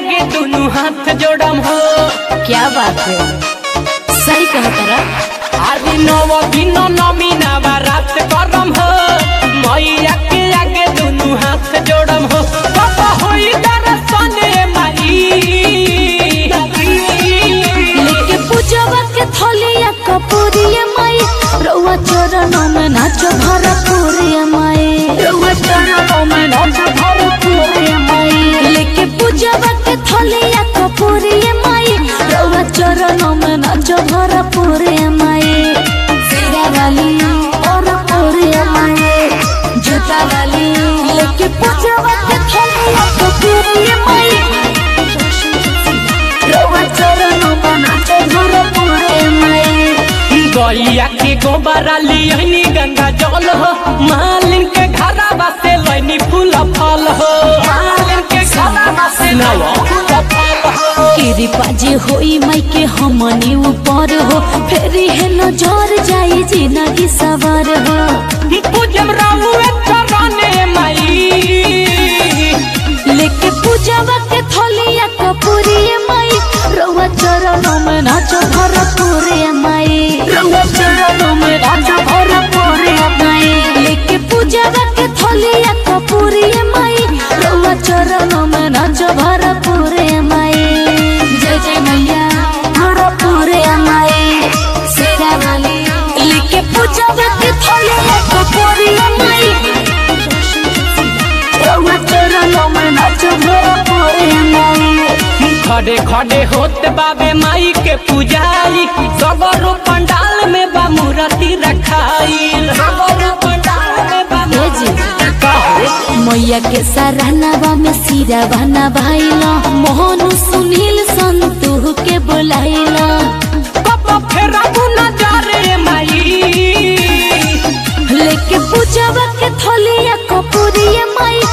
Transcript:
आगे दोनों हाथ जोड़म हो क्या बात है सही कह तारा आदि नव दिन नमी नवरात करम हो मैया के आगे दोनों हाथ जोड़म हो बाबा होई दर्शन माई लेके पूजवा के थलिया कपूरिया माई रउआ चरणों में नाचो भरपूरिया माई रउआ चरणों में नाचो भरपूरिया माई लेके पूजवा के थलिया कपूरिया माई रउआ चरणों में नाचो भरपूरिया माई सिरा वाली और पूरिया माई जूता वाली लेके पूजवा के थलिया कपूरिया माई रउआ चरणों में नाचो भरपूरिया माई गैया के गोबरा लियनी गंगा जल हो मालिन के घरवा से लैनी फूल फल हो मालिन के घरवा से लैनी फूल फल हो कृपा जे होई माई के हमनी ऊपर हो फेरी है नजर जाई जिंदगी सवार हो पूजम राहुए चरणे माई लेके पूजवा के थलिया कपूरिया माई रउआ चरणों में नाचो भरपूरिया माई रउआ चरणों में नाचो भरपूरिया माई लेके पूजवा के थलिया कपूरिया माई रउआ चरणों में नाचो भरपूरिया माई जय जय मैया भरपूरिया माई शेरा वाली लेके पूजवा के थलिया कपूरिया माई रउआ चरणों में नाचो भरपूरिया माई खड़े खड़े होते बाबे माई के पुजारी सगरो पंडाल में बा मूर्ति रखाइल सगरो पंडाल में बा ए जी। कहो मैया के सराहनावा में सिरा बना भाईला मोहन सुनील संतू के बुलाइला कब फेरा नजरे माई लेके पूजवा के थलिया कपूरिया माई